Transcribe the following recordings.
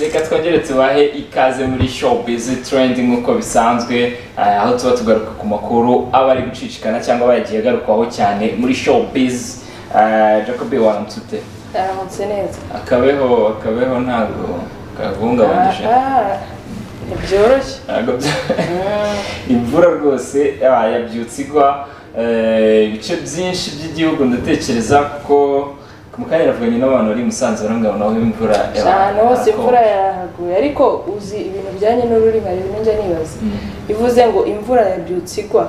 reka twongere tubahe ikaze muri showbiz trend nk'uko bisanzwe eh, aho tuba tugaruka ku makuru aba ari gucicikana cyangwa bagiye agarukwaho cyane muri showbiz Eh, Jacob waramutse aramutse neza akabeho akabeho ntabwo kagungabanyije Ah, ntibyoroshye ntabwo bya- Mm, imvura rwose ah, yabyutse igwa eh, ibice byinshi by'igihugu ndatekereza ko ku mukanya ravuganye n'abantu bari i Musanze barangabo naho imvura yaba- ahantu hose yarakonje. imvura yahaguye ariko uzi ibintu bijyanye n'ururimi hari ibintu njya nibaza ivuze ngo imvura yabyutse igwa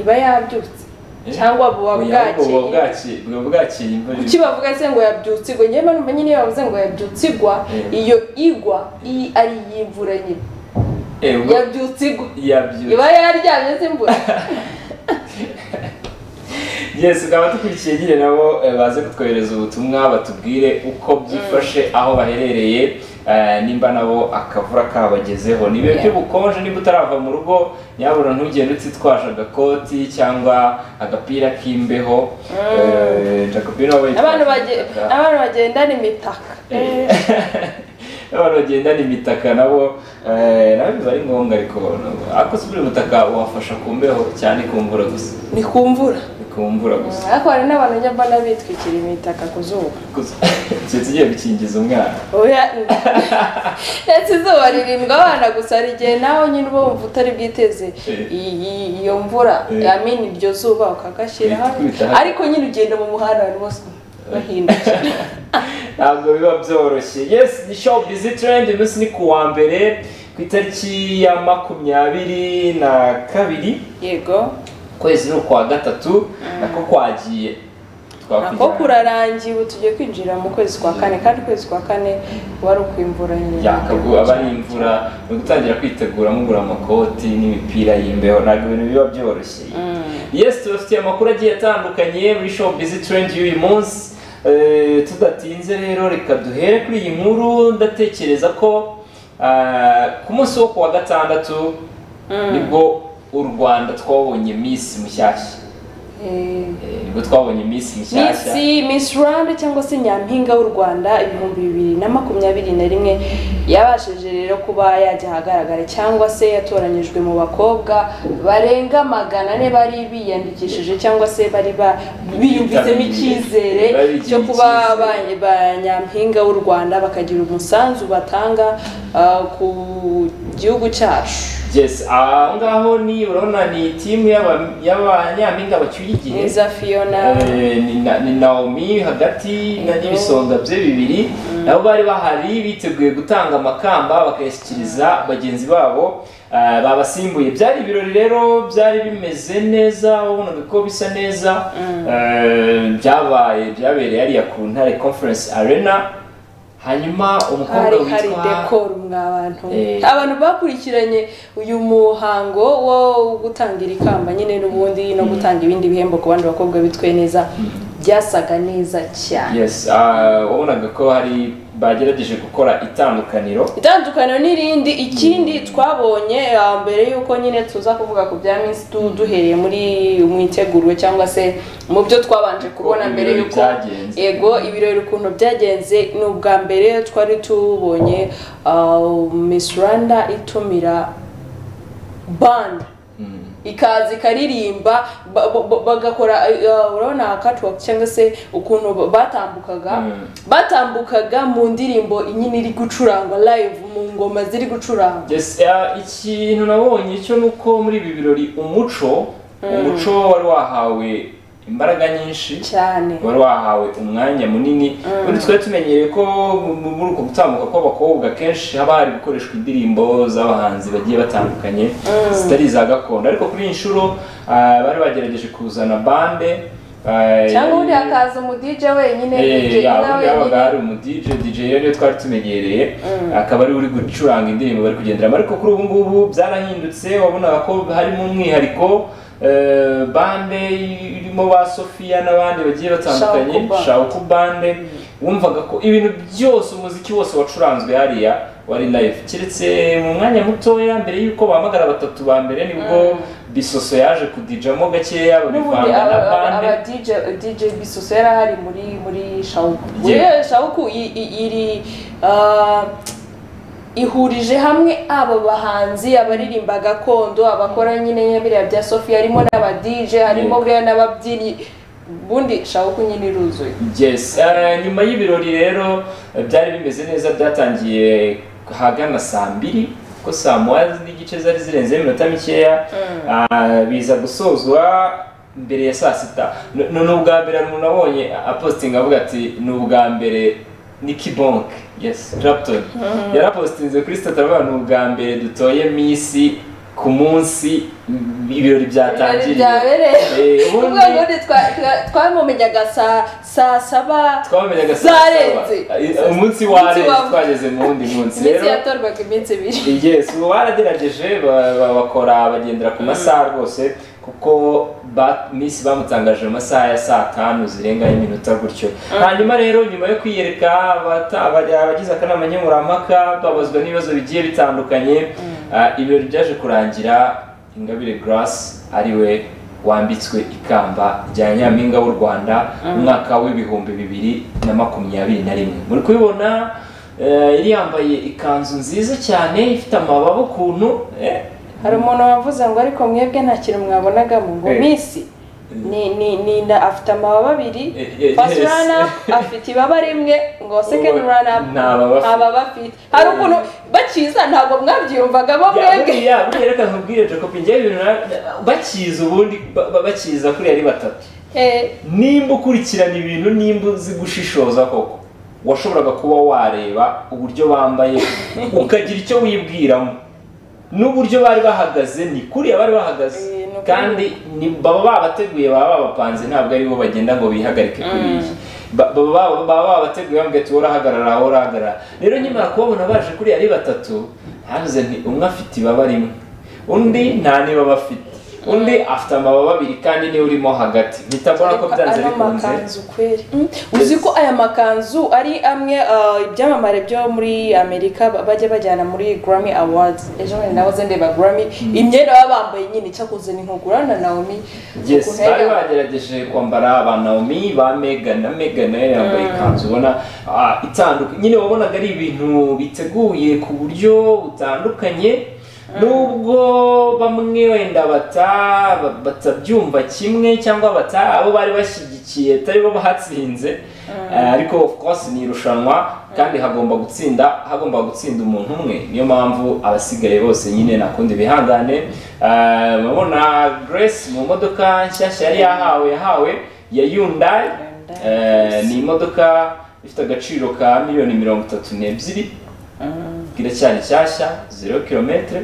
iba yabyutse Eh? cyangwa buba Oya, ahubwo buba bwakeye bwaki- buba bwakiye imvura kuki bavuga se ngo yabyutse igwa njyewe numva nyine iyo bavuze ngo yabyutse igwa Eh. iyo igwa iyi ari iy'imvura nyine Eh, ubwo- yabyutse igwa yabyutse iba yaryamye se imvura yes ukaba dukurikiye nyine nabo eh, baze kutwohereza ubutumwa batubwire uko byifashe aho baherereye eh, nimba nabo akavura kabagezeho ni ibihe Yeah. by'ubukonje niba utarava mu rugo nyabura ntugende utitwaje agakoti cyangwa agapira k'imbeho Eh, Jacobi nawe yitwaje abantu bage- umutaka. abantu bagendana imitaka Eh, abantu bagendana imitaka nabo eh, nabo biba ari ngombwa ariko nabo- ariko si buri butaka wafasha ku mbeho cyane ku mvura gusa ni ku mvura ku mvura gusa ariko hari n'abantu njya mbona bitwikira imitaka ku zuba Keretse ugiye gukingiza umwana. oya ndetse izuba ririndwa abana gusa hari igihe nawe nyine uba wumva utari bwiteze Eh. i- i- iyo mvura Eh. yamini iryo zuba ukagashyira Bihita kubita hasi. ariko nyine ugenda mu muhanda abantu bose bahindukira Ntabwo biba byoroshye. Yes, ni show busy trend umunsi ni ku wa mbere ku itariki ya makumyabiri na kabiri yego ukwezi ni ukwa gatatu nako kwagiye. nako kurarangiye ubu tugiye kwinjira mu kwezi kwa kane kandi ukwezi kwa kane wari ukwimvura nyine Yakagu aba ari imvura ni ugutangira kwitegura mugura amakoti n'imipira y'imbeho ntabwo ibintu biba byoroshye. Yes, tubafitiye amakuru agiye atandukanye muri show busy trend y'uyu munsi. Eh, tudatinze rero reka duhere kuri iyi nkuru ndatekereza ko ah, ku munsi wo kuwa gatandatu nibwo u Rwanda twabonye Miss Mushyashya. Eh, Eh, nibwo twabonye Miss Mushyashya. Miss, Miss Rwanda cyangwa se Nyampinga w'u Rwanda ibihumbi bibiri na makumyabiri na rimwe yabashije rero kuba yajya ahagaragara cyangwa se yatoranyijwe mu bakobwa barenga magana ane bari biyandikishije cyangwa se bari ba- biyumvitsemo icyizere Barigiye cyo kuba icyizere. ba ba Nyampinga w'u Rwanda bakagira umusanzu batanga ah, ku gihugu cyacu Yes, aho ngaho ni urabona ni timu y'aba- y'abanyampinga bacyuye igihe. Niza Fiona Eh, ni na- ni Naomi hagati na n'ibisonga bye bibiri nabo bari bahari biteguye gutanga amakamba bakayashyikiriza bagenzi babo ah, babasimbuye byari ibirori rero byari bimeze neza wabonaga ko bisa neza Eh, byabaye byabereye hariya ku ntare conference arena hanyuma umukobwa hari hari witwa dekoro mwa bantu Eh. abantu bakurikiranye uyu muhango wo gutangira ikamba nyine n'ubundi no gutanga ibindi bihembo ku bandi bakobwa bitwaye neza byasaga neza cyane yes ah, wabonaga ko hari bagerageje gukora itandukaniro itandukaniro n'irindi ikindi twabonye ah, mbere y'uko nyine tuza kuvuga ku bya minsi tu duhereye muri mu itegurwe cyangwa se mu byo twabanje kubona mbere ibirori y'uko byagenze. ego ibirori ukuntu byagenze ni ubwa mbere twari tubonye ah, Miss Rwanda itumira band Mm. ikaza ikaririmba ba- ba- ba- bagakora eh, eh, urabona catwalk cyangwa se ukuntu ba- batambukaga Mm. batambukaga mu ndirimbo nyine iri gucurangwa live mu ngoma ziri gucurangwa Yes, eh, ikintu nabonye cyo ni uko muri ibi birori umuco umuco wari wahawe imbaraga nyinshi cyane wari wahawe umwanya munini ubundi twari tumenyereye ko mu- mu- muri uko gutambuka kw'abakobwa kenshi haba hari gukoreshwa indirimbo z'abahanzi bagiye batandukanye zitari iza gakondo ariko kuri iyi nshuro ah, bari bagerageje kuzana bande ah, cyangwa ubundi yari- hakaza umu DJ wenyine DJ Eh, nyina yabaga yabaga wenyine hari umu DJ, DJ rero twari tumenyereye akaba ari uri gucuranga indirimbo bari kugenderamo ariko kuri ubu ngubu byarahindutse wabonaga ko harimo umwihariko eh, bande irimo ba Sofia n'abandi bagiye batandukanye Shauku Band. Shauku bande wumvaga ko ibintu byose umuziki wose wacuranzwe hariya wari live keretse mu mwanya mutoya mbere y'uko bahamagara batatu ba mbere nibwo bisoso yaje kudijamo gakeya n'ubundi babivanga na aba- aba bande aba DJ DJ Bisoso yari ahari muri muri Shauku Yeah. Buriya Shauku i- i- iri ah, ihurije hamwe aba bahanzi abaririmba gakondo abakora nyine nyabiriya bya sofiya harimo n'abadije harimo buriya n'ababyinnyi ubundi shabuku nyine iruzuye yes Eh, nyuma y'ibirori rero eh, byari bimeze neza byatangiye ahagana saa mbiri kuko saa moya n'igice zari zirenzeho iminota mikeya Ah, biza gusozwa mbere ya saa sita Ni- ni ni ubwa mbere umuntu abonye apositinga avuga ati ni ubwa mbere niki bonk yes rapton yarapositinze kuri sitati avuga ni ubwa mbere dutoye misi ku munsi ibirori Ibirori byatangiriye byabereye Eh, ubundi- ubwo ubundi twa- twa- twamumenyaga saa saa saba twamenyaga saa zarenze saba umunsi warenze wa- twageze mu wundi munsi iminsi rero yatorwaga iminsi ibiri yes ubu baragerageje ba- ba- bakora bagendera ku masaha rwose kuko ba- miss bamutangaje mu masaha ya saa tanu zirenga iminota gutyo hanyuma rero nyuma yo kwiyereka abata- abajya- abagize akanama nkemurampaka babazwa n'ibibazo bigiye bitandukanye Ah, ibirori byaje kurangira ingabire grace ariwe wambitswe ikamba rya nyampinga w'u rwanda umwaka w'ibihumbi bibiri na makumyabiri na rimwe muri kubibona Eh, yari yambaye ikanzu nziza cyane ifite amababa ukuntu eh, hari umuntu wavuze ngo ariko mwebwe nta kintu mwabonagamo ngo Eh. minsi ni ni ni nda afite amababa abiri Eh, eh, first yes. run up afite ibaba rimwe ngo second Ubu run up nta baba afite. baba afite hari ukuntu bakiza ntabwo mwabyiyumvagamo ya- mwebwe buriya buriya reka nkubwire jacob njyewe ibintu na- bakiza ubundi ba- ba- bakiza kuriya ari batatu Eh, nimba ukurikirana ibintu nimba uzi gushishoza koko washoboraga kuba wareba uburyo bambaye ukagira icyo wibwiramo n'uburyo bari bahagaze ni kuriya bari bahagaze Eh, ni ukuri. kandi ni baba babateguye baba babapanze ntabwo ari bo bagenda ngo bihagarike kuri iyi Ba- baba baba- baba babateguye bambwira ati wowe urahagarara wowe urahagarara rero nyuma kubabona baje kuriya ari batatu ntavuze nti umwe afite ibaba rimwe undi nta n'ibaba afite undi afite amababa abiri kandi niwe urimo hagati mpita mbona ko Ariko byanze ano bikunze makanzu kweri Mm, uzi ko aya makanzu ari amwe uh, ibyamamare byo muri amerika ba- bajya bajyana muri grammy awards ejo bundi nahoze ndeba grammy imyenda baba bambaye nyine icyakoze ni nkugurana naomi yes ukuntu bari yari yambaye. bagerageje kwambara ba naomi ba megan na megan nayo yambaye ikanzu ubona ah, itandukanye nyine wabonaga ari ibintu biteguye ku buryo butandukanye nubwo bamwe wenda bata- ba- batabyumva kimwe cyangwa bata abo bari bashyigikiye atari bo batsinze eh, ariko of course ni irushanwa kandi hagomba gutsinda hagomba gutsinda umuntu umwe niyo mpamvu abasigaye bose nyine nakundi bihangane Eh, urabona Grace mu modoka nshyashya yari yahawe yahawe ya Hyundai Eh, ni imodoka ifite agaciro ka miliyoni mirongo itatu n'ebyiri iracyari nshyashya zero kilometero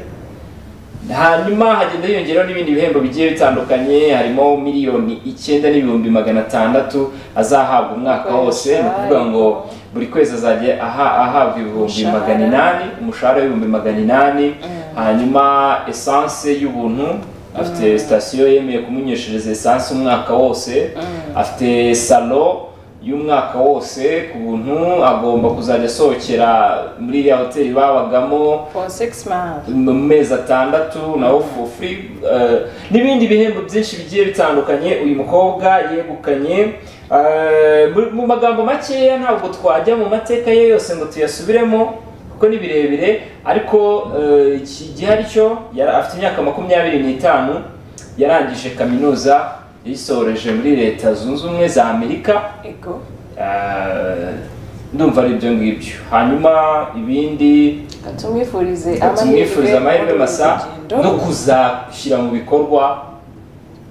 hanyuma hagenda hiyongeraho n'ibindi bihembo bigiye bitandukanye harimo miliyoni icyenda n'ibihumbi magana atandatu azahabwa umwaka wose ni ukuvuga ngo buri kwezi azajya aha- ahabwa ibihumbi Umushahara. magana inani umushahara w'ibihumbi magana inani hanyuma esanse y'ubuntu afite sitasiyo yemeye kumunyeshereza esanse umwaka wose afite salo y'umwaka wose ku buntu agomba kuzajya asohokera muri iriya hoteli babagamo for six months mu mezi atandatu nawo for free eh, n'ibindi bihembo byinshi bigiye bitandukanye uyu mukobwa yegukanye Eh, mu- mu magambo makeya ntabwo twajya mu mateka ye yose ngo tuyasubiremo kuko ni birebire ariko eh, iki gihari cyo yari afite imyaka makumyabiri n'itanu yarangije kaminuza yisoreje muri leta zunze ubumwe za amerika ego Eh, ndumva ari ibyo ngibyo hanyuma ibindi katumwifurize tumwifuriza amahirwe muri masa urugendo. no kuzashyira mu bikorwa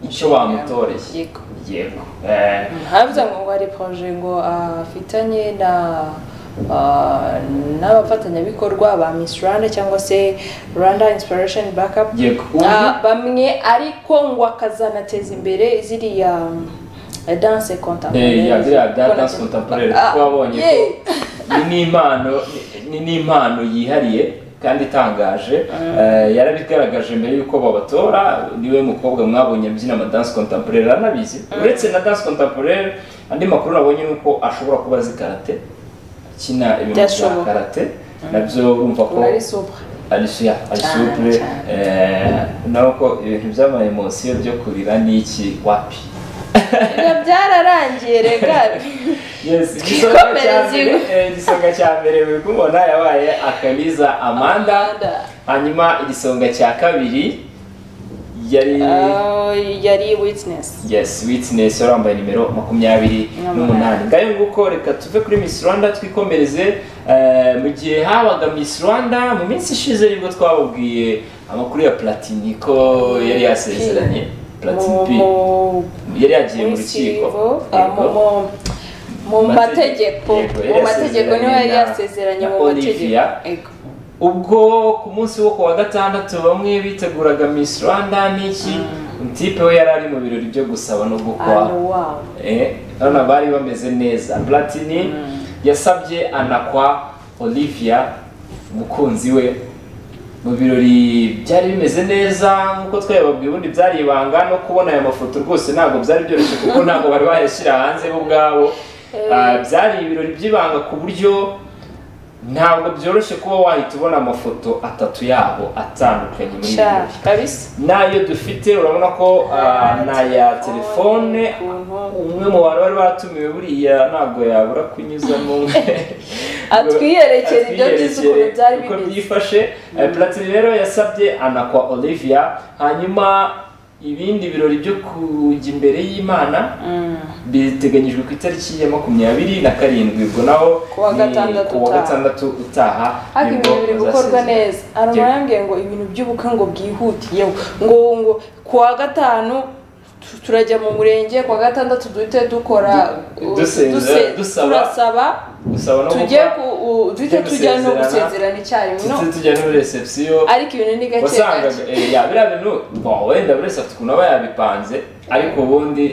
icyo bamutoreye Yego. yego Eh, habuze ngo ngo hari projet ngo afitanye na ah, n'abafatanyabikorwa ba Miss Rwanda cyangwa se Rwanda Inspiration Backup yego Ah, bamwe ariko ngo akazanateza imbere ziriya mm, danse Eh, contemporaire ya biriya bya danse contemporaire Ah, kuko wabonye ko yeah. ni n'impano ni n'impano yihariye kandi itangaje Eh, yarabigaragaje mbere y'uko babatora niwe mukobwa mwabonye abyina amadanse contemporaire aranabizi uretse na danse contemporaire andi makuru nabonye ni uko ashobora kuba azi karate akina ibintu bya Byashoboka. karate nabyo urumva ko Ubu ari super Alicia, Cyane, Alisupure, cyane. nako ibintu by'amaemosiyo byo kurira ni iki wapi ibyo byararangiye rega Yes, igisonga cya Twikomereze mbere inkwi. eh, igisonga cya mbere buri kumubona yabaye akamiza amanda Amanda. hanyuma igisonga cya kabiri yari Ah, yari witinesi yes witness wari wambaye nimero makumyabiri n'umunani ngayo nguko reka tuve kuri miss rwanda twikomereze eh, mu gihe habaga miss rwanda mu minsi ishize nibwo twababwiye amakuru ya platini ko yari yasezeranye platini P yari yagiye mu rukiko Yego. mu Matege- mategeko Yego, yari mu mategeko niho yari yasezeranye na- yasezeranye na mu Olivia. mategeko Yego. ubwo ku munsi wo ku wa gatandatu bamwe biteguraga miss rwanda n'iki tipe we yari ari mu birori byo gusaba no gukwa Ano wabo Eh, urabona bari bameze neza platini yasabye anakwa olivia umukunzi we mu birori byari bimeze neza nk'uko twayababwiye ubundi byari ibanga no kubona aya mafoto rwose ntabwo byari byoroshye kuko ntabwo bari bayashyira hanze bo ubwabo Ah, byari ibirori by'ibanga ku buryo ntabwo byoroshye kuba wahita ubona amafoto atatu yabo atandukanye muri ibi sha birori kabisa n'ayo dufite urabona ko ah, ni aya telefone umwe mu bantu bari batumiwe buriya ntabwo yabura kunyuzamo Atwiyerekere ibyo byiza ukuntu Atwiyerekere byari uko bimeze. byifashe Eh, platini rero yasabye anakwa olivia hanyuma ibindi birori byo kujya imbere y'imana biteganyijwe ku itariki ya makumyabiri na karindwi ubwo naho Ku wa ni gatandatu ku wa utaha. gatandatu utaha ariko nibwo ibintu biri gukorwa bazasezera. neza arama Yego. yambwiye ngo ibintu by'ubukwe ngo bwihutiyeho ngo ngo ku wa gatanu tu- turajya mu murenge ku wa gatandatu duhite dukora Du- uh, dusenza, duse- dusaba. turasaba Gusaba no tujye gukwa. ku u- duhite tujye tujya no gusezerana. gusezerana icyarimwe no tujye tujya no muri reception ariko ibintu ni gake wasangaga gake eh, ya biriya bintu bo, wenda buri wese afite ukuntu aba yabipanze ariko ubundi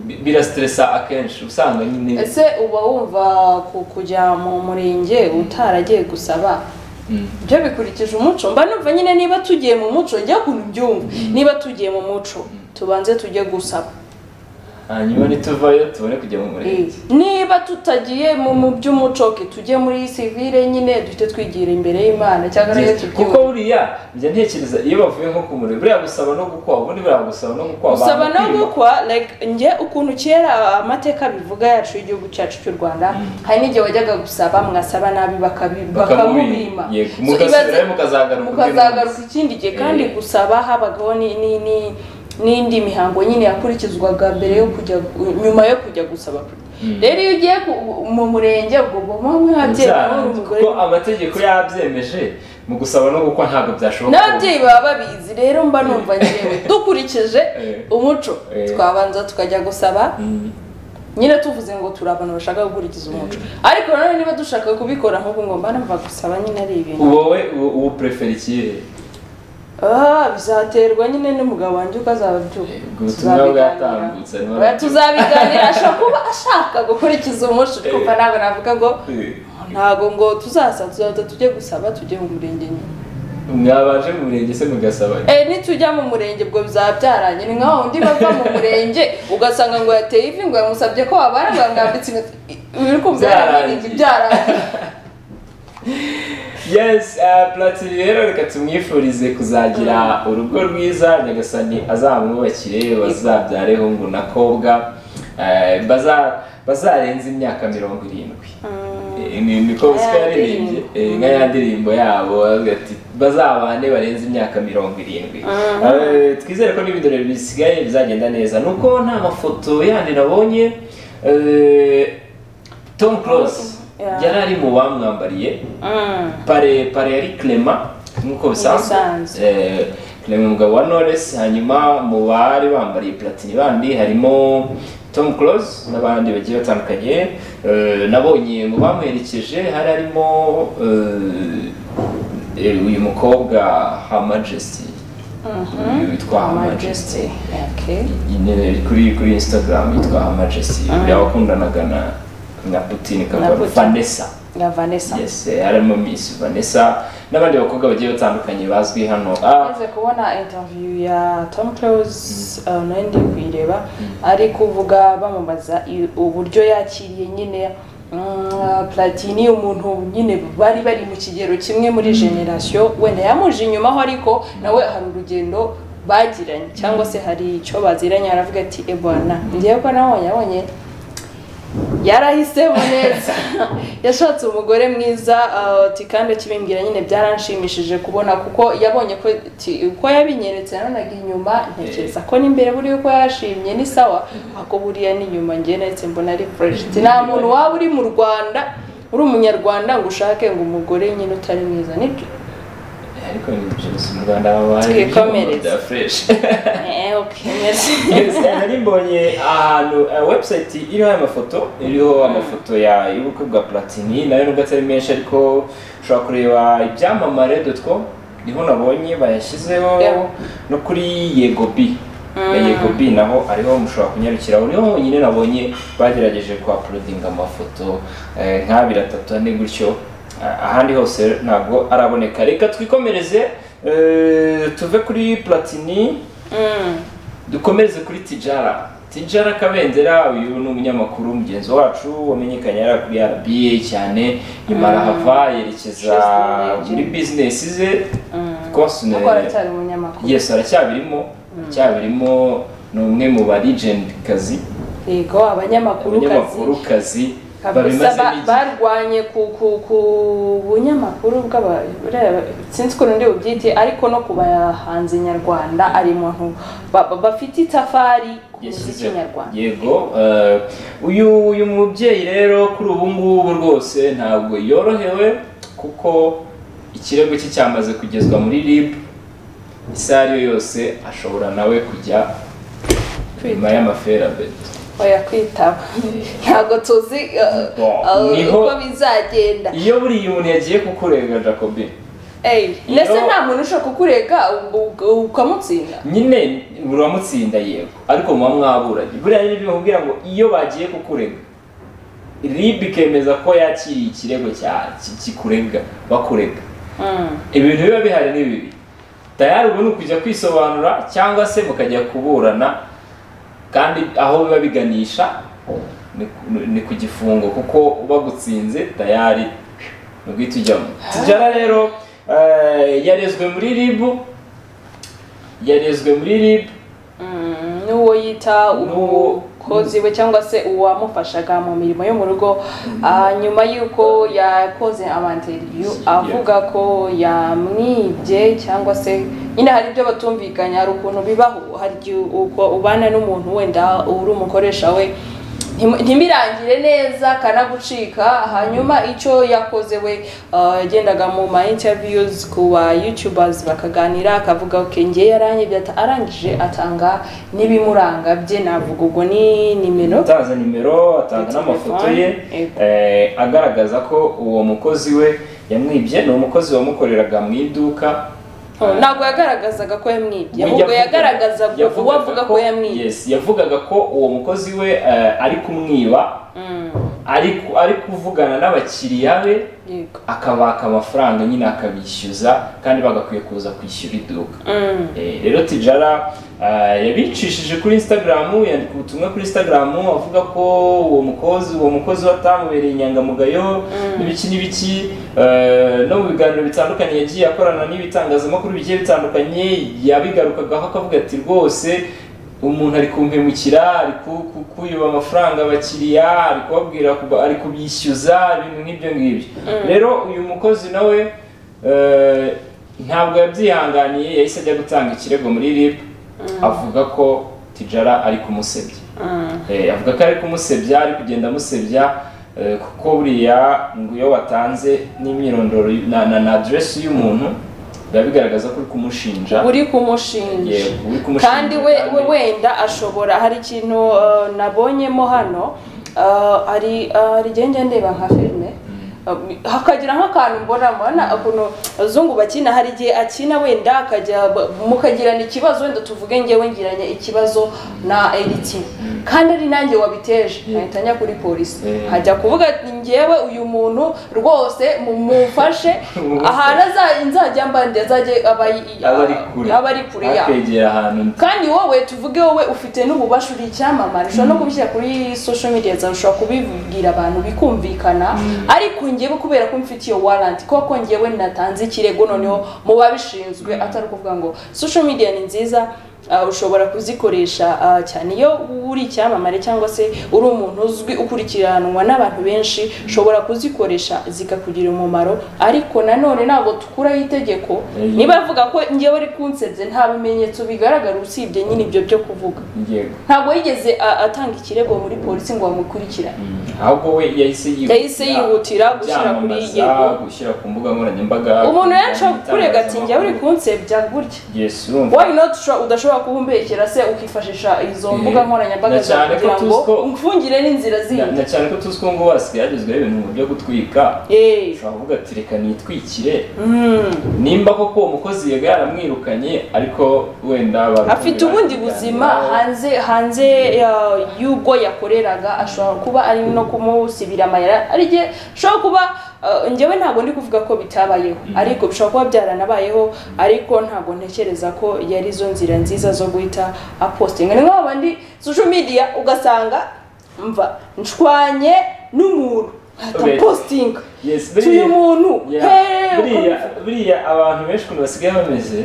bi- birasiteresa akenshi usanga nyine ese uba wumva ku- kujya mu murenge utaragiye gusaba Mm. byo bikurikije umuco mba numva nyine niba tugiye mu muco njya ukuntu byumva niba tugiye mu muco tubanze tujye gusaba hanyuma nituvayo tubone kujya mu murenge niba tutagiye mu mu by'umuco ke tujye muri sivire nyine duhite twigira imbere y'imana cyangwa se Yes, kuko tubyuke buriya njya ntekereza iyo bavuye nko ku murenge buriya gusaba no gukwa ubundi buriya gusaba no gukwa gusaba abantu no kwima. gukwa like njye ukuntu kera amateka bivuga yacu y'igihugu cyacu cy'u rwanda hari n'igihe wajyaga gusaba mwagasaba nabi bakabi- bakamubima Yego, So mugasubirayo ibaze- mukazagaruka undi mukazagaruka munsi. ikindi gihe kandi Eh. gusaba habagaho ni- ni- ni- n'indi mihango nyine yakurikizwaga mbere yo kujya nyuma yo kujya gusaba rero iyo ugiye ku- mu murenge ubwo uba mwabyeyi uri Byanze, umugore kuko amategeko yabyemeje mu gusaba no gukwa ntabwo byashoboka n'ababyeyi baba babizi rero mba numva njyewe dukurikije Eh. umuco Eh. twabanza tukajya gusaba Mm. nyine tuvuze ngo turi abantu bashaka gukurikiza umuco ariko nanone niba dushaka kubikora nk'ubu ngo mba numva gusaba nyine ari ibintu wowe u- ubu prefera ikihe Ah, bizaterwa nyine n'umugabo wanjye uko azabyuka Ubwo ubutumwa bwatambutse niba- Oya, tuzabiganira ashobora kuba ashaka gukurikiza umuco twumva ntabwo navuga ngo ntabwo ngo tuzaza tuzaza tujye gusaba tujye mu murenge nyine mwabanje mu murenge se mugasaba Eh, nitujya mu murenge ubwo bizaba byaranye ni nkaho undi bava mu murenge ugasanga ngo yateye ivi ngo yamusabye ko wabara ngo yamwambitse inkweto uri kumva yarabirinze Byarangiye. byarangiye yes uh, platini rero reka tumwifurize kuzagira urugo rwiza nyagasani azamwubakire bazabyareho ngo nakobwa eh, baza bazarenza imyaka mirongo irindwi Eh, ni niko Nka sika ya yaririmbye ndirimbo. eh, nka ya ndirimbo yabo avuga ati bazabane barenze imyaka mirongo irindwi Eh, twizere ko n'ibindi birori bisigaye bizagenda neza nuko nta mafoto yandi nabonye eh, tom close Yeah. yari ari mu bamwambariye Mm. pare pare yari clement nk'uko bisanzwe Bisanzwe. Eh, clement umugabo wa knowless hanyuma mu bari bambariye platini bandi harimo tom close n'abandi bagiye batandukanye Eh, nabonye mu bamuherekeje hari harimo eh, eh, uyu mukobwa her majesty uyu witwa her majesty Majesty. Okay. nyine kuri kuri instagram yitwa her majesty buriya wakundanaga na na putin kagame Putin. vanessa Ya Vanessa. yes eh, harimo miss vanessa n'abandi bakobwa bagiye batandukanye bazwi hano ah, Maze kubona interview ya Tom Close uh, nari ndi kuyireba ari kuvuga bamubaza i- uburyo yakiriye nyine mm, Platini umuntu nyine bari bari mu kigero kimwe muri generation wenda yamuje inyumaho ariko nawe hari urugendo bagiranye cyangwa se hari icyo baziranye aravuga ati ebona ngiye ko nabonye abonye yarahisemo neza yashatse umugore mwiza ati kandi kibimbwira nyine byaranshimishije kubona kuko yabonye ko uko yabinyeretse nanonaga inyuma ntekereza ko n'imbere buriya uko yashimye ni sawa ako buriya n'inyuma njye ndetse mbona ari fureshi nta muntu waba uri mu rwanda uri umunyarwanda ngo ushake ngo umugore nyine utari mwiza nibyo ariko ni byose mu rwanda babaye Twikomereze. bya fureshi eee ukemereze nari mbonye ahantu eh, website iriho amafoto iriho amafoto ya y'ubukwe bwa platini nayo nubwo atari menshi ariko ushobora kureba ibyamamare dotwo niho nabonye bayashyizeho Yeah. no kuri yego bi ya yego bi naho ariho mushobora kunyarukira niho honyine nabonye bagerageje ku uploading amafoto eh, nk'abiri atatu ane gutyo Ah, ahandi hose ntabwo araboneka reka twikomereze eh, tuve kuri platini Mm. dukomereze kuri tijara tijara kabendera uyu ni umunyamakuru mugenzi wacu wamenyekanye yari kuri rba cyane nyuma arahava yerekeza Business. muri bizinesi ze Mm. rwose ni- kuko aracyari umunyamakuru yes aracyabirimo aracyabirimo ni umwe mu ba legend kazi yego abanyamakurukazi abanyamakurukazi kabisa babimazemo ba- igihe. barwanye ku ku ku bunyamakuru bw'aba buriya sinzi ukuntu ndi bubyite ariko no ku bahanzi nyarwanda ari muntu ba- ba- bafite itafari ku muziki Yashyizeho. nyarwanda yego eh, uyu uyu mubyeyi rero kuri ubu ngubu rwose ntabwo yorohewe kuko ikirego cye cyamaze kugezwa muri rib isaha ariyo yose ashobora nawe kujya nyuma y'amaferabeto oya kwitaba ntabwo tuzi uh, Bon, uh, niho- uko bizagenda iyo buriya umuntu yagiye kukurega jacobi Ey, ndetse Niho- nta muntu ushobora kukurega u- u- ukamutsinda nyine uramutsinda yego ariko muba mwaburanye buriya rero bimubwira ngo iyo bagiye kukurega rib ikemeza ko yakiriye ikirego cya- ki- kikurega bakurega Mm. ibintu biba bihari ni bibi tayari ubu ni ukujya kwisobanura cyangwa se mukajya kuburana kandi aho biba biganisha ni ku- ni ku gifungo kuko bagutsinze tayari ni uguhita ujyamo tujyana rero eh, yarezwe muri ribu yarezwe muri ribu Mm, n'uwo yita N'uwo- umukozi we cyangwa se uwamufashaga mu mirimo yo mu rugo ah, nyuma y'uko yakoze amanteriviyu Yeah. avuga ko yamwibye cyangwa se nyine hari ibyo batumvikanya hari ukuntu bibaho hari igihe uko ubana n'umuntu wenda uri umukoresha we ntimu- ntimurangire neza kanagucika hanyuma icyo yakoze we ah, yagendaga mu ma interviews ku ba youtubers bakaganira akavuga ok ngiye yaranyibye ata- arangije atanga n'ibimuranga bye navuga ubwo ni nimero atanze nimero atanga Telefone, n'amafoto ye yego. eh, agaragaza ko uwo mukozi we yamwibye ni umukozi wamukoreraga mu iduka ntabwo yagaragazaga ko We yamwibye ahubwo yavugaga- yagaragazaga uwo avuga ko yamwibye yes, yavugaga ko uwo mukozi we eh, ari kumwiba Mm, ari ku- ari kuvugana n'abakiriya be yego akabaka amafaranga nyine akabishyuza kandi bagakwiye kuza kwishyura iduka Mm, Eh, rero tijara eh, yabicishije kuri instagram yandika ubutumwa kuri instagram avuga ko uwo mukozi uwo mukozi we atamubereye inyangamugayo n'ibiki n'ibiki Eh, no mu biganiro bitandukanye yagiye akorana n'ibitangazamakuru bigiye bitandukanye yabigarukagaho akavuga ati rwose umuntu ari kumpemukira ari ku- ku- kuyuba amafaranga abakiriya ari kubabwira kuba- ari kubishyuza ibintu nk'ibyo ngibyo rero uyu mukozi nawe eh, ntabwo yabyihanganiye yahise ajya gutanga ikirego muri rib avuga ko tijara ari kumusebya mm. Eh, avuga ko ari kumusebya ari kugenda amusebya eh, kuko buriya ngo iyo watanze n'imyirondoro y- na na na aderesi y'umuntu biba bigaragaza ko uri kumushinja uri kumushinja Yego, uri kumushinja kandi we kandi- we wenda ashobora hari ikintu uh, nabonyemo hano uh, hari uh, hari igihe njya ndeba nka filime Uh, hakagira nk'akantu mbona mbona ukuntu abazungu bakina hari igihe akina wenda akajya ba- mukagirana ikibazo wenda tuvuge ngewe ngiranye ikibazo na editi kandi ari nanjye wabiteje nkahita njya kuri polisi Yeah. hajya kuvuga ati ngewe uyu muntu rwose mumufashe ahantu aza- nzajya mbandi azajye aba aba ari kure aba ari kure yaho akwegera ahantu kandi wowe tuvuge wowe ufite n'ububasha uri icyamamare ushobora no kubishyira kuri social media zawe ushobora kubibwira abantu bikumvikana ariko ngewe kubera ko mfite iyo warrant koko ngewe natanze ikirego noneho mu babishinzwe atari ukuvuga ngo social media ni nziza ah, ushobora kuzikoresha ah, cyane iyo uri icyamamare cyangwa se uri umuntu uzwi ukurikiranwa n'abantu benshi ushobora kuzikoresha zikakugira umumaro ariko nanone ntabwo tukuraho itegeko Mhm. niba avuga ko ngewe ari kunsebye nta bimenyetso bigaragara usibye nyine ibyo byo kuvuga yego ntabwo yigeze a- atanga ikirego muri polisi ngo bamukurikirane Mm. ahubwo we yahise yihuta yahise yihutira gushyira kuri yego yego gushyira ku mbuga nkoranyambaga umuntu yaca kurega ati njyewe uri kunsebya gutya yesu urumva why not usho- udashobora kuhumbekera se ukifashisha izo Eh, mbuga nkoranyambaga na cyane zawe ko kugira ngo tuzi ko- umfungire n'inzira Na- zindi na cyane ko tuzi ko ngo wasigaye hagezweho ibintu byo gutwika Eh, ushobora kuvuga ati reka nitwikire mm, nimba koko uwo mukozi yega yaramwirukanye ariko wenda barukumira afite ubundi buzima hanze hanze ya- y'ubwo yakoreraga ashobora kuba ari no kumusibira amayira ari igihe ashobora kuba eh, njyewe ntabwo ndi kuvuga ko bitabayeho Mm. ariko bishobora kuba byaranabayeho ariko ntabwo ntekereza ko yari izo nzira nziza zo guhita apostinga ni nk'aba bandi social media ugasanga mva nshwanye n'umuntu ahita Okay. postinga Yes, tuyu buriya- muntu Yeah. heee uko buriya bivuga. buriya abantu benshi ukuntu basigaye bameze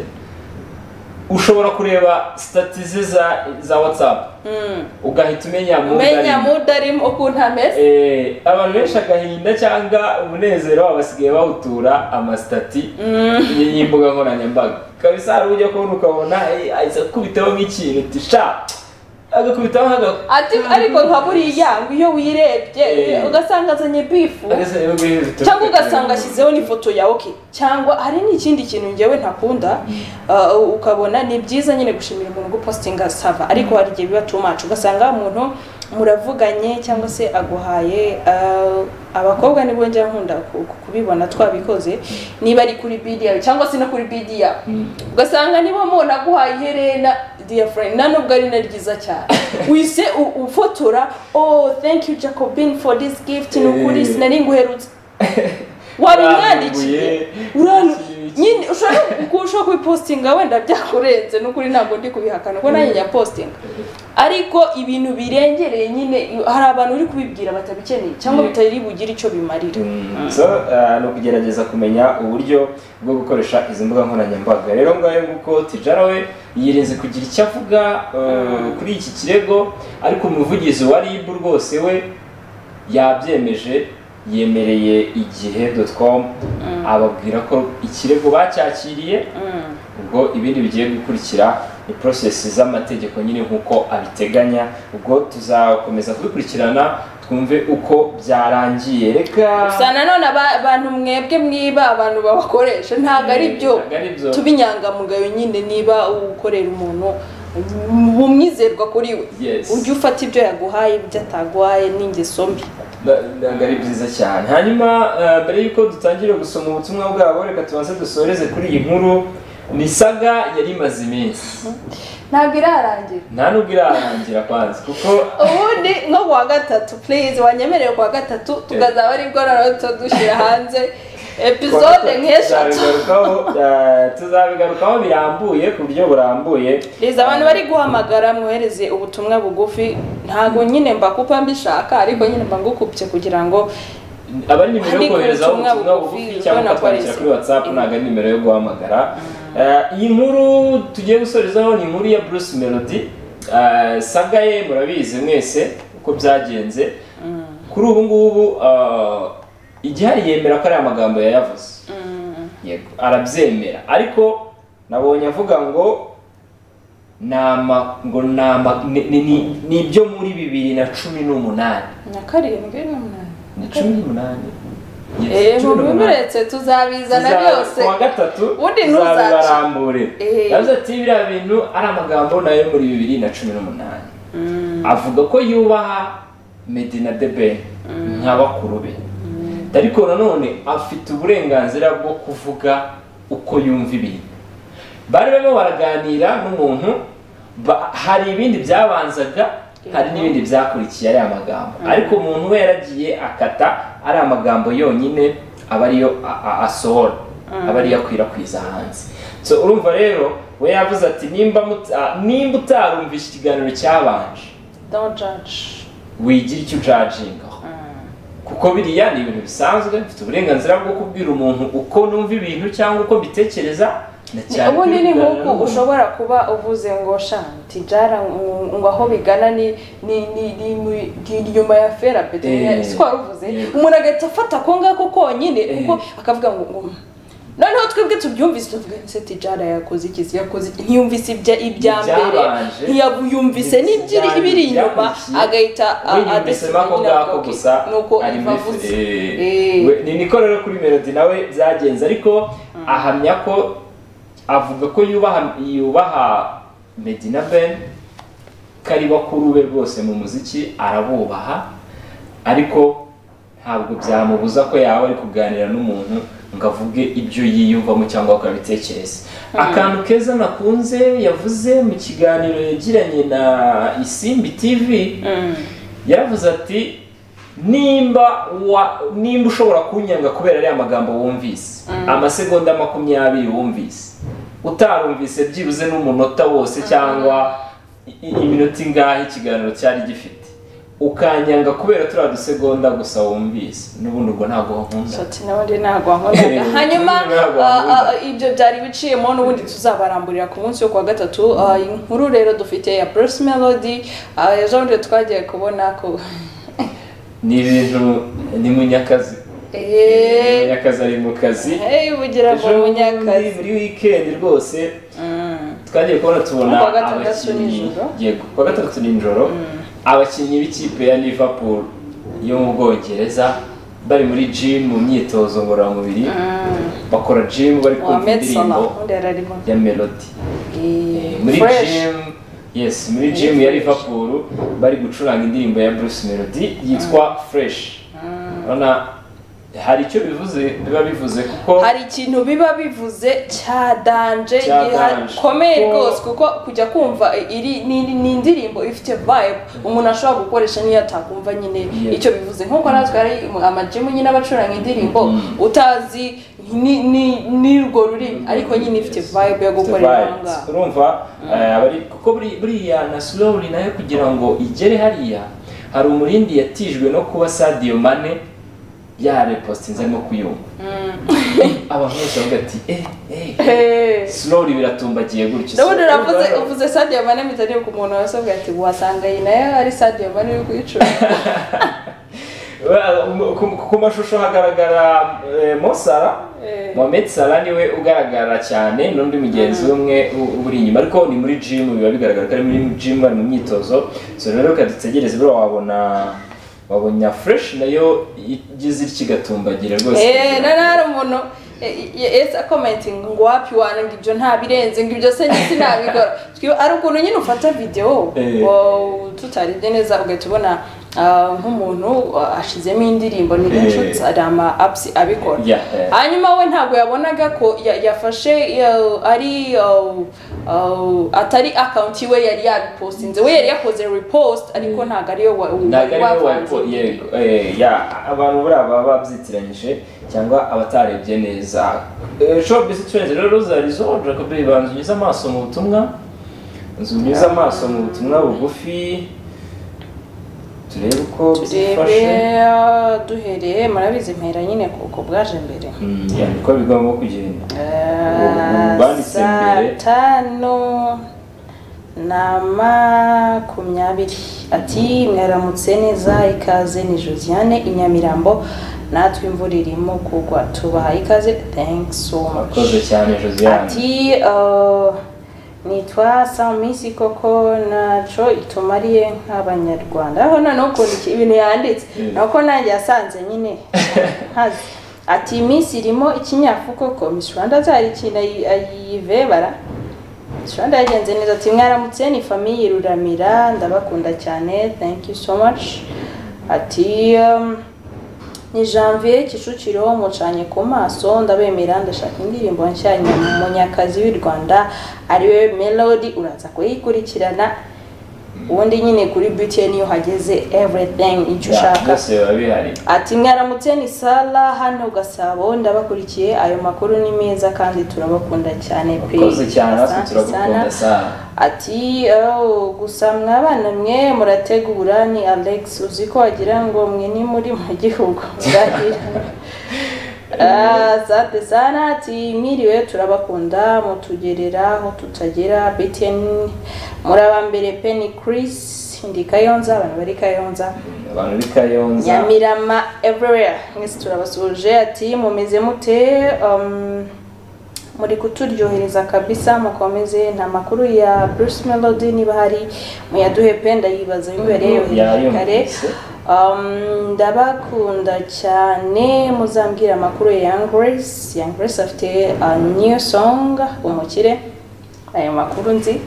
ushobora kureba sitati ze za- za watsapu Mm. ugahita umenya mu umenya ngari. mudarimo ukuntu ameze Eh, abantu benshi agahinda cyangwa umunezero wabo basigaye bawutura amasitati y'imbuga nkoranyambaga kabisa hari ujya kubona ukabona eh, ahise akubitaho nk'ikintu uti sha agakubitaho nk'agakubita ati ariko nka buriya ngo iyo wirebye Eh. ugasanga azanye bifu cyangwa ugasanga ashyizeho n'ifoto ya oke cyangwa hari n'ikindi kintu njyewe ntakunda uh, ukabona ni byiza nyine gushimira umuntu gupostinga sava ariko hari igihe biba too much ugasanga umuntu muravuganye cyangwa se aguhaye uh, abakobwa nibo njya nkunda ku- ku- kubibona twabikoze niba ari kuri bidi yawe cyangwa se no kuri bidi yawe ugasanga niba mubona aguhaye iherena dear friend na nubwo ari na ryiza cyane wise u- ufotora oh thank you jacobin for this gift ni ukuri Eh. sinari nguherutse wabimwandikiye uranu nyine ushobora ushobora kubipostinga wenda byakurenze n'ukuri ntabwo ndi kubihakana kuko nanjye njya postinga ariko ibintu birengereye nyine hari abantu uri kubibwira batabikeneye cyangwa Mm. bitari bugire icyo bimarira so eh, ni ukugerageza kumenya uburyo bwo gukoresha izi mbuga nkoranyambaga rero ngayo nguko tijara we yirinze kugira icyo avuga eh, kuri iki kirego ariko umuvugizi wa rib rwose we yabyemeje yemereye igihe com ababwira ko ikirego bacyakiriye Mm. ubwo ibindi bigiye gukurikira ni porosesi z'amategeko nyine nk'uko abiteganya ubwo tuzakomeza kubikurikirana twumve uko byarangiye reka gusa nanone aba- abantu mwebwe mwiba abantu babakoresha ntabwo ari byo Ntabwo ari byo. tuba inyangamugayo nyine niba ukorera umuntu bumwizerwa kuri we Yes. ujye ufata ibyo yaguhaye ibyo ataguhaye n'ingeso mbi Na- ntabwo ari byiza cyane hanyuma eh, mbere y'uko dutangira gusoma ubutumwa bwabo reka tubanze dusoreze kuri iyi nkuru ni saga yari imaze iminsi ntabwo irarangira nta nubwo irarangira kwanza kuko ubundi nko ku wa gatatu please wanyemereye ku wa gatatu tukazaba aribwo noneho tudushyira hanze epizode nk'eshatu tuzabigarukaho, eh, tuzabigarukaho birambuye ku buryo burambuye Liza abantu bari guhamagara mwohereze ubutumwa bugufi ntabwo nyine mbakupa mbishaka ariko nyine mba ngukupye kugira ngo aba ari nimero yo Ariko kohereza ubutumwa ubutumwa bugufi bugufi cyangwa ubona ko ari ukatwandikira izi- kuri whatsapp ntabwo ari nimero yo guhamagara Eh, iyi nkuru tugiye gusorezaho ni inkuru ya bruce melody Eh, saga ye murabizi mwese uko byagenze kuri ubu ngubu eh, igihari yemera ko ari amagambo yayavuze yego arabyemera ariko nabonye avuga ngo ni ama- ngo ni ama- ni- ni- ni- ni ibyo muri bibiri na cumi n'umunani na karindwi n'umunani ni cumi n'umunani Yes, eee cumi n'umunani. mubimuretse tuzabizana Tuza- byose ku wa gatatu Ubundi tuzabibarambure Eh. yavuze ati biriya bintu ari amagambo nayo muri bibiri na cumi n'umunani avuga ko yubaha medina debe nka bakuru be ariko nanone afite uburenganzira bwo kuvuga uko yumva ibintu bari barimo baraganira n'umuntu ba- hari ibindi byabanzaga hari n'ibindi byakurikiye ariya magambo ariko umuntu we yaragiye akata ari amagambo yonyine aba ariyo a- a- asohora aba ariyo akwirakwiza hanze so urumva rero we yavuze ati nimba mut- ah, nimba utarumvishe ikiganiro cyabanje don't judge wigira icyo ujagingaho kuko biriya ni ibintu bisanzwe mfite uburenganzira bwo kubwira umuntu uko numva ibintu cyangwa uko mbitekereza ubundi ni nk'uku ushobora kuba uvuze ngo sha tijara ngo aho bigana ni ni ni ni mu- ni inyuma ya fera Eh, peterineri si ko waruvuze yego. umuntu agahita afata ako ngako konyine Eh. kuko akavuga ngo ngo noneho twebwe tubyumvise tuvuga ese tijara yakoze iki se yakoze iki ntiyumvise ibya ibya mbere Ibyabanje. ntiyabiyumvise n'ibyo Ibyabanje, ibiri inyuma ibyakurikiye. agahita a- we yumvise adasinya ako nyina ngako avuga, gusa "Okay." nuko ari iva muri avuze feri Eh. We- ni niko rero kuri melody nawe byagenze ariko ahamya ko avuga ko yubaha yubaha medina ben ko ari bakuru be rwose mu muziki arabubaha ariko ntabwo byamubuza ko yaba ari kuganira n'umuntu ngo avuge ibyo yiyumvamo cyangwa akabitekereza akantu keza nakunze yavuze mu kiganiro yagiranye na isimbi tv Mm. yaravuze ati nimba wa nimba ushobora kunyanga kubera ariya magambo wumvise amasegonda makumyabiri wumvise utarumvise byibuze n'umunota wose cyangwa i- i- iminota ingahe ikiganiro cyari gifite ukanyanga kubera turiya dusegonda gusa wumvise n'ubundi ubwo ntabwo wankunda Ati n'ubundi ntabwo wankundaga Eh, hanyuma ntabwo ah, ah, wankundaga. ibyo byari biciyemo n'ubundi tuzabaramburira ku munsi wo kuwa gatatu Ah, inkuru rero dufite ya Bruce Melody ah, ejo bundi twagiye kubona ko ni ibintu ni munyakazi Eh, munyakazi ari mu kazi hey, bugira ngo ejo bundi munyakazi buri weekend rwose Mm. twagiye kubona tubona Kuwa gatandatu abakinnyi nijoro. yego kuwa gatandatu nijoro abakinnyi b'ikipe ya liverpool yo mu bwongereza bari muri gym mu myitozo ngororamubiri Mm. bakora gym bari kumva Mohamed Salah indirimbo ubundi yari arimo ya melody Eh, muri fresh. gym yes muri gym ya liverpool bari gucuranga indirimbo ya bruce melody yitwa fresh urabona hari icyo bivuze biba bivuze kuko hari ikintu biba bivuze cyadanje Cyadanje. gikomeye Kuko- rwose kuko kujya kumva iri ni ni indirimbo ifite vibe umuntu ashobora gukoresha niyo atakumva nyine Yeah. icyo bivuze nk'uko natwe hari amajimu nyine abacuranga indirimbo Mm. utazi ni ni n'urwo rurimi ariko nyine ifite vibe yo gukorera aho Vibes. ngaho urumva eh, abari- kuko buri- buriya na slowly nayo kugira ngo igere hariya hari umurindi yatijwe no kuba sadio mane yarepostinze arimo kuyumva abantu bose bavuga ati eh eh Eh. slowly biratumbagiye gutyo ndabona So, uravuze urumva- uvuze sadiyo mane mitaniye ku muntu wasabwe ati wasanga iyi nayo ari sadiyo mane uri kuyicuruza Well, mu- ku- ku mashusho hagaragara eh, Mo Salah Eh. Mohamed Salah niwe ugaragara cyane n'undi mugenzi umwe u- uburi inyuma ariko ni muri gym biba bigaragara ko ari muri gym bari mu myitozo so rero reka dutegereze buriya wabona wabona fresh nayo igize ityo igatumbagira rwose eee nari hari umuntu yesi akomentinga ngo wapi wana ngo ibyo ntabirenze ngo ibyo se nyine ntabikora Twiba- hari ukuntu nyine ufata videwo Eh. ngo tutarebye neza ugahita ubona ah, nk'umuntu ah, ashizemo indirimbo ni benshi Eh. hari ama apusi abikora Yeah, eh. hanyuma we ntabwo yabonaga ko ya- yafashe ya- ari uh, uh, atari akawunti we yari yabipostinze we yari yakoze repost ariko ntabwo ariyo wa- ntabwo ari wowe wavanze wabiko yego eh, ya abantu buriya baba babyitiranyije cyangwa abatarebye neza Eh, showbiz turenze rero zari zoroje kabiri banza unyuze amaso mu butumwa nzu unyuze amaso mu butumwa bugufi turebe uko bizifashe turebe ah, duhereye murabizi mpera nyine ku ku bwaje mbere Mm, ya, niko bigomba kugenda Ah, banditse mbere. tanu na makumyabiri ati mwaramutse neza ikaze ni josiane i nyamirambo natwe imvura irimo kugwa tubahaye ikaze thanks so much murakoze cyane josiane ati uh, nitwa samisi koko naco itumariye nk'abanyarwanda aho noneho ukuntu iki- ibintu yanditse Mm. nuko nanjye yasanze nyine nkazi ati iminsi irimo ikinyafu koko miss rwanda azahari ikintu ayi- ayivebara miss rwanda yagenze neza ati mwaramutse ni famiye ruramira ndabakunda cyane thank you so much ati um, ni janvier kicukiro mucanye ku maso ndabemera ndashaka indirimbo nshya ya munyakazi w'i rwanda ariwe melody uraza kuyikurikirana ubundi nyine kuri btn iyo uhageze everything icyo Ya, ushaka byose biba bihari ati mwaramutse ni sara hano gasabo ndabakurikiye ayo makuru ni meza kandi turabakunda cyane pe murakoze cyane natwe Asante turagukunda sana. sana ati "Oh, gusa mwabana mwe murategura ni alex uzi ko wagira ngo mwe ni muri mu gihugu muragira sante sana ati mwiriwe turabakunda mutugerera aho tutagera btn muri abambere penny chris ndi kayonza abantu bari kayonza abantu b'i kayonza nyamirama everywhere mwese turabasuhuje ati mumeze mute Um, muri kuturyohereza kabisa mukomeze nta makuru ya bruce melody niba hari muyaduhe pe ndayibaza imbere yohereje kare yayumvise Um, ndabakunda cyane muzambwira amakuru ya Young Grace Young Grace afite a new song umukire ayo makuru nzi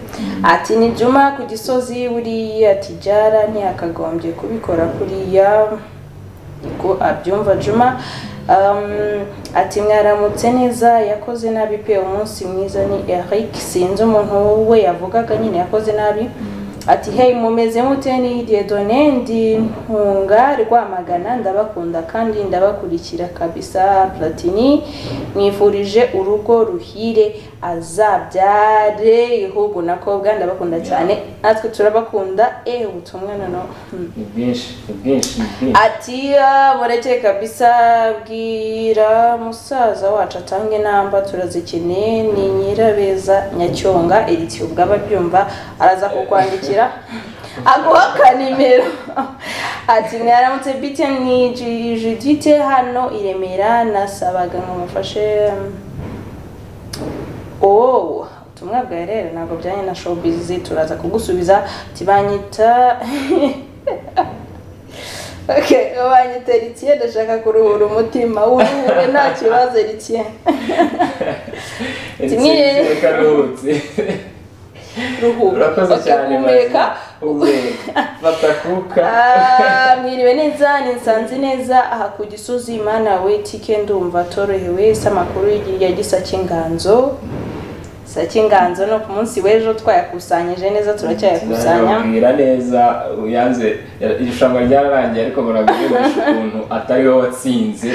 ati ni Juma ku gisozi buriya tijara ntihakagombye kubikora kuriya niko abyumva Juma Um, ati mwaramutse neza yakoze nabi pe umunsi mwiza ni Eric sinzi umuntu we yavugaga nyine yakoze nabi ati hey mumeze mute ni Dieudonné ndi ntunga rwamagana ndabakunda kandi ndabakurikira kabisa platini mwifurije urugo ruhire azabyare ihugu na kobwa ndabakunda cyane natwe turabakunda eh ubutumwa noneho Hmm. ni bwinshi ni bwinshi ni bwinshi ati "Ah, mureke kabisa bwira musaza wacu atange inamba turazikeneye ni nyirabeza nyacyonga eritiyo ubwaba abyumva araza kukwandikira aguha ka nimero ati mwaramutse bite ni Ju- judite hano i remera nasabaga ngo mufashe oh ubutumwa bwawe rero ntabwo byanye na showbiz turaza kugusubiza tibanyita Okay, wanyita Eritie ndashaka kuruhura umutima wuruhure nta kibazo Eritie kimwe- reka ruhutse ruhuka urakoze Okay, cyane humeka uhumeka fata kuka Ah, mwiriwe neza ninsanze neza aha ku gisozi imana we tike ndumva torohewe si amakuru ya gisa cy'inganzo sa cy'inganzo no ku munsi w'ejo twayakusanyije neza turacyayakusanya Nababwira neza yanze irushanwa ryararangiye ariko murabwirasha ukuntu atari we watsinze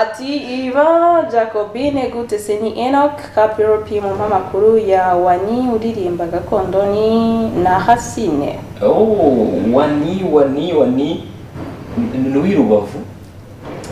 ati ivan jacobine gute se ni enoch kapiropi mu mpamakuru ya wani uririmba gakondo ni na hasine Oh, wani wani wani Ni- ni uw'i Rubavu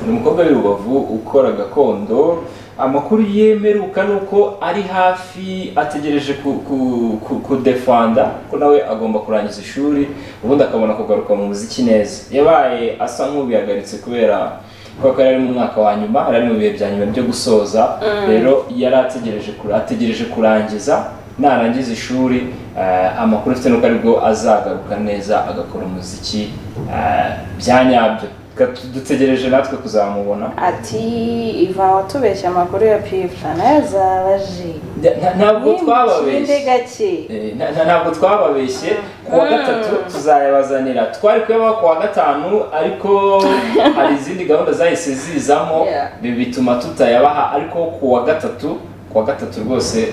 ni umukobwa w'i Rubavu ukora gakondo amakuru yemeruka ni uko ari hafi ategereje ku, ku, ku, kudefanda ko nawe agomba kurangiza ishuri ubundi akabona kugaruka mu muziki neza yabaye asa nk'ubihagaritse kubera kubera ko yari ari mu mwaka wa nyuma yari ari mu bihe bya nyuma byo gusoza rero yari ategereje kura- ategereje kurangiza narangiza ishuri eh, amakuru afite nuko aribwo azagaruka neza agakora umuziki eh, bya nyabyo Ka- dutegereje natwe kuzamubona ati ivan watubeshye amakuru ya pipra nayo azabaje Nta- nta- ntabwo twababeshye gake Eh, nta- nta- ntabwo twababeshye ku wa gatatu tuzayabazanira twari kuyabaha ku wa gatanu ariko hari izindi gahunda zahise zizamo Yeah. ibi bituma tutayabaha ariko ku wa gatatu ku wa gatatu rwose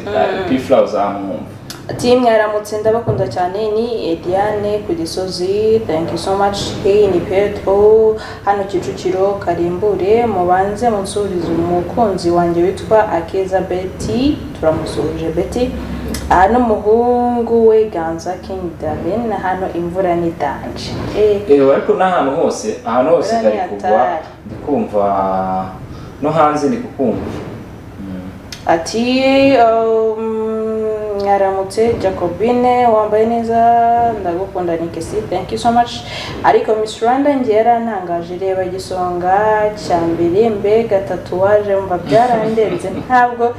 pifura uzamwumva ati mwaramutse ndabakunda cyane ni Ediane ku gisozi thank you so much hey ni Petro hano Kicukiro karimbure mubanze munsubize umukunzi wanjye witwa Akeza Betty turamusuhuje Betty aha n'umuhungu we Ganza King Darren hano imvura ni danje Eh, Eh, ariko n'ahantu hose ahantu hose Urabona kari ni kugwa hatari. ndi kumva no hanze ndi kukumva ati um, mwaramutse jacobine wambaye neza ndagukunda nikesi thank you so much ariko miss rwanda njye yarantangaje reba igisonga cya mbere mbega tatuwaje mva byarandenze ntabwo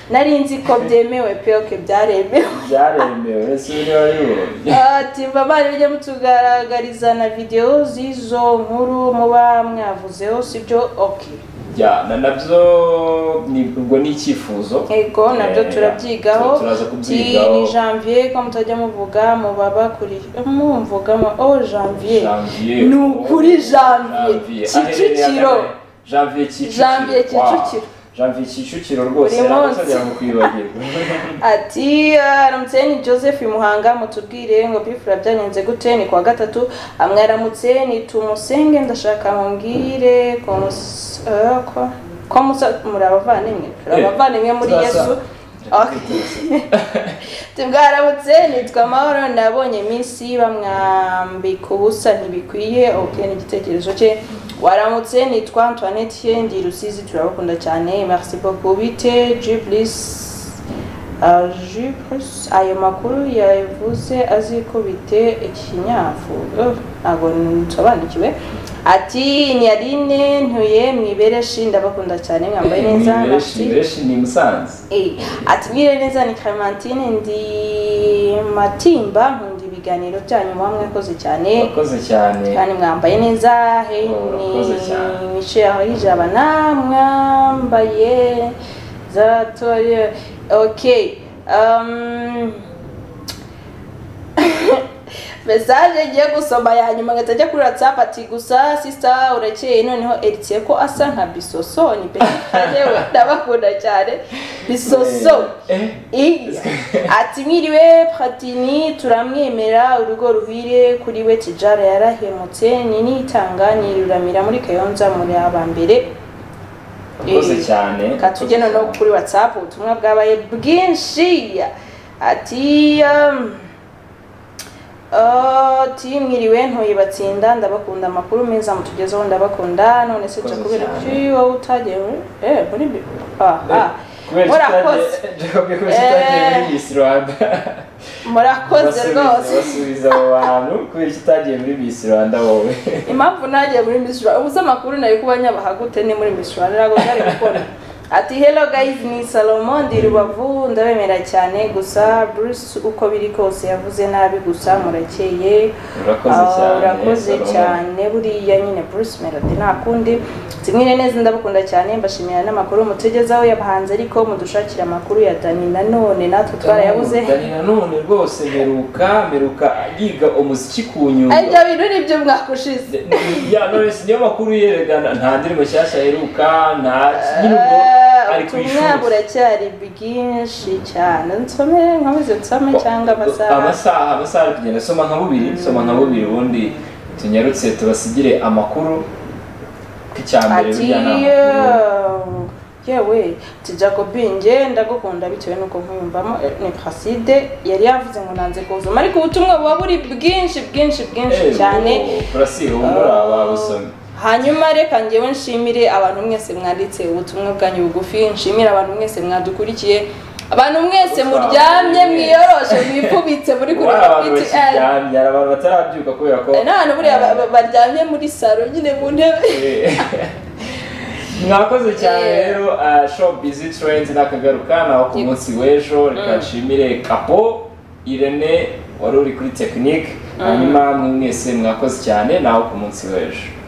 nari nzi ko byemewe pe oke byaremewe byaremewe si biri wabibonye ati mba bari bijya mutugaragariza na videwo z'izo nkuru muba mwavuzeho sibyo oke Ya, na nabyo ni ubwo ni icyifuzo Ego nabyo Eh, turabyigaho tu- turaza kubyigaho ni janvier ko mutajya muvuga mubaba kuri mumvuga mu- oh janvier Janvier. ni ukuri Janvier. janvier Aherereye kicukiro ahagana- Janvier Kicukiro. Janvier Kicukiro. Wow. Janvier Kicukiro rwose Buri yari munsi. atagera mu kwibagirwa. ati aramutseni joseph muhanga mutubwire ngo bifura byanyenze gute ni kuwa gatatu amwaramutse ni tumusenge ndashaka mumbwire ko mus- eh, ko- ko musa muri abavandimwe turi Eh, abavandimwe muri turasa. yesu tubwaramutse nitwa mahoro nabonye iminsi bamwambika ubusa ntibikwiye oke n'igitekerezo cye waramutse nitwa antoinette ndi rusizi turabakunda cyane merci beaucoup bite jibulis jibulis ayo makuru yavuze azi ko bite ikinyafu Oh, ntabwo nsobanukiwe ati ni aline ntuye mwibereshi ndabakunda cyane mwambaye neza Imibereshi merci imibereshi ni musanze Eh, ati mwire neza ni Clementine ndi Matimba nkunda ibiganiro byanyu muba mwakoze cyane urakoze cyane kandi mwambaye neza hey Murakoze cyane. ni Michel aho ijabana mwambaye za tore okay um, mesaje ngiye gusoma ya nyuma ngahita njya kuri whatsapp ati gusa sisita urakeye noneho eritiye ko asa nka bisoso ni peke yewe ndabakunda cyane bisoso Eh, Iya. ati mwiriwe patini turamwemera urugo ruhire kuri we tijara yarahemutse ni nitanga niruramira muri kayonza muri aba mbere urakoze Eh, cyane reka tujye noneho kuri whatsapp ubutumwa bwabaye bwinshi ati um, uh, ati mwiriwe ntuye batsinda ndabakunda amakuru meza mutugezeho ndabakunda none se Urakoze kubera cyane. iki wowe utagiye muri- eh, muri bi- ah, ah. kubera murakoze tutagiye- Jacob, kubera tutagiye muri Eh, Miss Rwanda murakoze Basubiza- rwose basubiza abo bantu kubera ko utagiye muri Miss Rwanda wowe impamvu ntagiye muri Miss Rwanda ubuze amakuru nari kuba nyabahagute ni muri Miss Rwanda ntabwo nari gukora ati hello guys ni Salomo ndi Rubavu ndabemera cyane gusa Bruce uko biri kose yavuze nabi gusa murakeye urakoze Ah, cyane urakoze Salomo. cyane buriya nyine Bruce Melody nta kundi zimwe neza ndabakunda cyane mbashimira n'amakuru mutugezaho y'abahanzi ariko mudushakira amakuru ya Dani nanone natwe twarayabuze Dani nanone rwose meruka meruka yiga umuziki ku nyundo aribyo bintu nibyo mwaka ushize ya none si niyo makuru yerekana nta ndirimbo nshyashya aheruka nta nyine ubwo ari ku ubutumwa ishuri buracyari bwinshi cyane nsome nkomeze nsome cyangwa amasaha amasaha amasaha ari kugenda soma nka bubiri soma nka bubiri ubundi tunyarutse tubasigire amakuru ko icya mbere ati burya ni amakuru "Yo, yewe ati jacobin nge ndagukunda bitewe n'uko nkuyumvamo Eh, ni praside yari yavuze ngo nanze kuvuma ariko ubutumwa buba buri bwinshi bwinshi bwinshi Eh, cyane ubu urasiba ubura wabusomye hanyuma reka ngewe nshimire abantu mwese mwanditse ubutumwa bwanyu bugufi nshimire abantu mwese mwadukurikiye abantu mwese muryamye mwiyoroshe mwifubitse muri kuri Wari abantu BTL bakiryamye hari abantu batarabyuka kubera ko n'abantu buriya ba- ba- baryamye muri saro nyine mu ntebe Eh. mwakoze cyane Yeah. rero uh, shop busy trends nakagaruka naho ku Yep. munsi w'ejo reka nshimire kapo irene wari uri kuri tekinike hanyuma mwe mwese mwakoze cyane naho ku munsi w'ejo